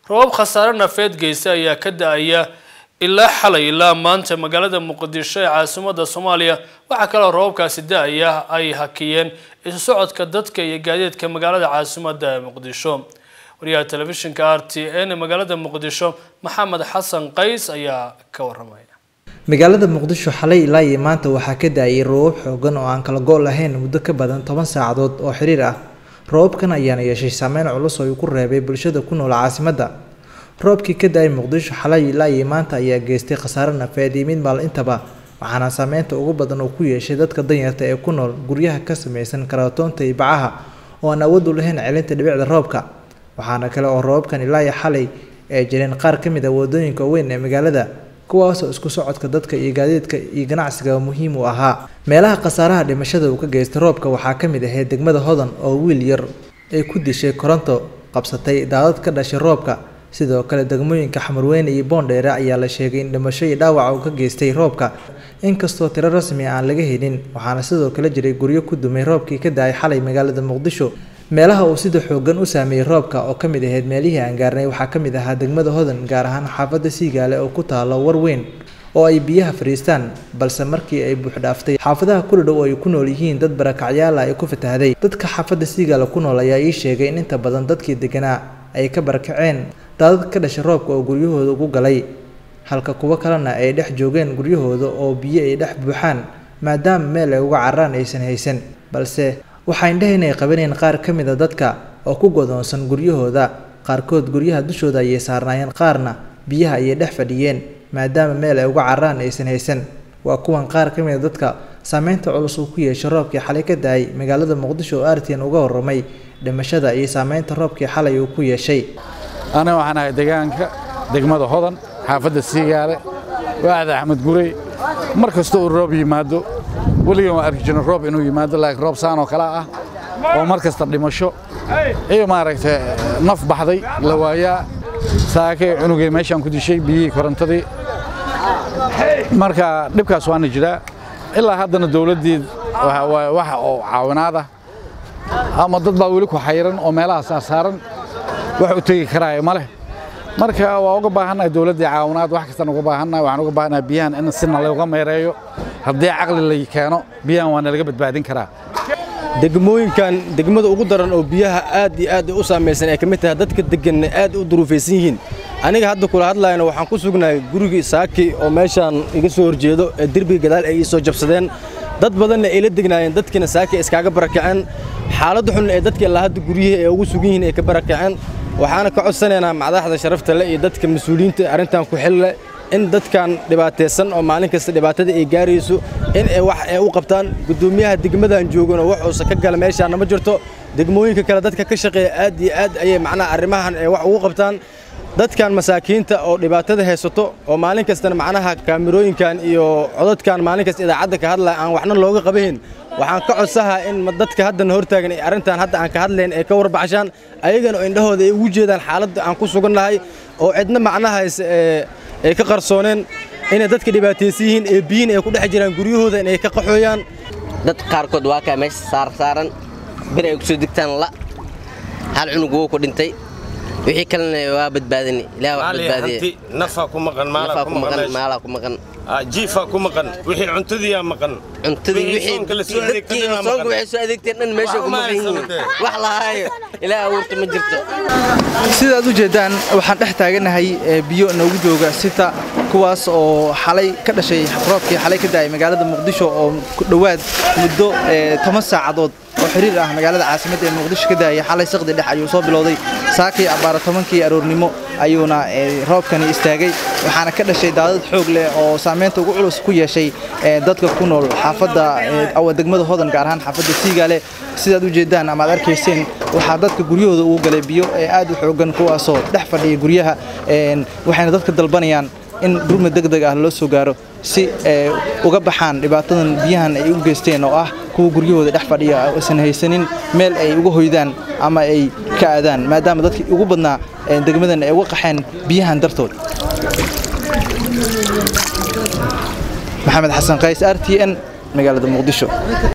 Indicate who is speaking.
Speaker 1: roobab khasaare nafeed geysta ayaa ka da-aya ilaa xalay ilaa maanta magaalada muqdisho ee caasimada soomaaliya waxaa kaloo roobabkaasi da-aya ay hakiyeen isu socodka dadka iyo gaadiidka magaalada caasimada ee muqdisho wariyaha telefishinka r t n ee magaalada muqdisho maxamed xasan qays ayaa ka waramaya
Speaker 2: magaalada muqdisho xalay ilaa iyo maanta waxaa ka da-ayay roobab xoogan oo aan kala go' lahayn muddo ka badan toban saacadood oo xiriir ah roobabkan ayaana yeeshay saameyn culus oo uu ku reebay bulshada ku nool caasimadda roobkii ka da-ay muqdisho xalay ilaa iyo maanta ayaa geystay khasaare nafeed iyo mid maal intaba waxaana saameynta ugu badan uu ku yeeshay dadka danyarta ee ku nool guryaha ka samaysan karatoonta iyo bacaha oo aan awood u lahayn celinta dhibicda roobka waxaana kale oo roobabkan ilaa iyo xalay ay jireen qaar ka mid ah wadooyinka weyn ee magaalada kuwaasoo isku socodka dadka iyo gaadiidka iyo ganacsiga muhiim u ahaa meelaha khasaaraha dhimashada uu ka geystay roobka waxaa ka mid ahayd degmada hodan oo wiil yar ay ku dishay koronto qabsatay daadad ka dhashay roobka sidoo kale degmooyinka xamarweyne iyo boondheere ayaa la sheegay in dhimasho iyo dhaawac uu ka geystay roobka inkastoo tiro rasmi aan laga helin waxaana sidoo kale jiray guryo ku dumay roobkii ka da-ay xalay magaalada muqdisho meelaha uu sida xoogan u saameeyey roobka oo ka mid ahayd meelihii aan gaarnay waxaa ka mid ahaa degmada hodan gaar ahaan xaafadda siigaale oo ku taalo war weyn oo ay biyaha fadhiistaan balse markii ay buuxdhaaftay xaafadaha kudhadhow oo ay ku nool yihiin dad barakacyaala ay ku fatahday dadka xaafadda siigaale ku nool ayaa ii sheegay in inta badan dadkii deganaa ay ka barakaceen daadad ka dhashay roobka oo guryahooda ugu galay halka kuwo kalena ay dhex joogeen guryahooda oo biyo ay dhex buuxaan maadaama meel ay uga cararaan aysan haysan balse waxaa indhaha inay qabaneen qaar ka mid a dadka oo ku godoonsan guryahooda qaarkood guryaha dushooda ayay saarnaayeen qaarna biyaha ayay dhex fadhiyeen maadaama meel ay uga cararaan aysan haysan waa kuwan qaar ka mid a dadka saameynta culus uu ku yeeshay roobkii xalay ka da-ay magaalada muqdisho oo artian uga warramay dhimashada iyo saameynta roobkii xalay uu ku yeeshay
Speaker 3: aniga waxaan ahay deegaanka degmada hodan xaafadda siigaale waaxda axmed gurey mar kasta uu roob yimaado weligan waan arki jirna roob inuu yimaado laakiin roob saan oo kale ah oo mar kasta dhimasho iyo maaragtay naf baxday la waayaa saakay cunugay meeshaan ku dishay biyihii korontadii marka dhibkaas waana jiraa ilaa haddana dowladdii waxa oo caawinaad ah ama dad baa weli ku xayiran oo meelaha saarsaaran wax u tegi karaayo ma leh marka waa uga baahannahay dowladdii caawinaad wax kastaan uga baahannahay waxaan uga baahannahay biyahan in sina looga meereeyo haddii caqli la keeno biyahan waa nalaga badbaadin karaa
Speaker 4: degmooyinkan degmada ugu daran oo biyaha aad iyo aad u saamaysan ay ka mid tahay dadka deganna aad u duruufaysan yihiin aniga hadda kula hadlayna waxaan ku sugnahay gurigii saaki oo meeshaan iga soo horjeedo ee derbiga gadaal ay ii soo jabsadeen dad badanna ay la degnaayeen dadkiina saaki iskaaga barakaceen xaaladda xun ee dadka ilaa hadda guryihii ay ugu sugan yihiin ay ka barakaceen waxaana ka codsanaynaa madaxda sharafta leh iyo dadka mas-uuliyiinta arrintan ku xil leh in dadkan dhibaataysan oo maalin kasta dhibaatada ay gaarayso in ay wax ay u qabtaan guddoomiyaha degmadan joogana wax uusan ka gala meeshaana ma jirto degmooyinka kale dadka ka shaqeeya aad iyo aad ayay macnaha arrimahan ay wax ugu qabtaan dadkan masaakiinta oo dhibaatada haysato oo maalin kastana macnaha kaamirooyinkan iyo codadkan maalin kasta idaacadda ka hadlaya aan waxna looga qabahin waxaan ka codsahaa in dadka haddana hortaagan ee arrintan hadda aan ka hadlayn ay ka warbaxshaan ayagana oo indhahooda ay ugu jeedaan xaaladda aan ku sugannahay oo cidna macnahaas ay ka qarsooneen inay dadka dhibaataysan yihiin ee biyiin ay ku dhex jiraan guryahooda inay ka qaxooyaan
Speaker 5: dad qaarkood waa kaa meesha saarsaaran bir ay ku soo degtaan la hal cunug wuu ku dhintay wixii kalena waa badbaadini ilaah wax badbaadiye
Speaker 6: nafaa ku maqan
Speaker 5: nafaa ku maqan maalaa ku maqan
Speaker 6: jiifaa ku maqan wixii cuntadiiyaa maqan
Speaker 5: cuntadii wixii dadkii soonka waxay soo adeegteen dhan meesha ku maqan yihiin wax lahaayo ilaah abuurta ma jirto
Speaker 2: sidaad u jeedaan waxaan dhex taaganahay biyo noogu jooga sita kuwaas oo xalay ka dhashay roobkii xalay ka da-ay magaalada muqdisho oo ku dhowaad muddo toban saacadood oo xiriir ah magaalada caasimadda ee muqdisho ka daayay xalay saqdi dhex ayuu soo bilowday saakii abbaara tobankii aroornimo ayuuna roobkani istaagay waxaana ka dhashay daadad xoog leh oo saameynta ugu culus ku yeeshay dadka ku nool xaafadda degmada hodan gaar ahaan xaafadda siigaale sidaad u jeedaan ama aad arkayseen waxaa dadka guryahooda ugu galay biyo ee aad u xoogan kuwaasoo dhex fadhiya guryaha waxayna dadka dalbanayaan in gurma deg deg ah loo soo gaaro si uga baxaan dhibaatadan biyahan ay u geysteen oo ah kuwa guryahooda dhex fadhiya aysan haysanin meel ay uga hoydaan ama ay ka aadaan maadaama dadkii ugu badnaa degmadan ay uga qaxeen biyahan dartood maxamed xasan qays r t n magaalada muqdisho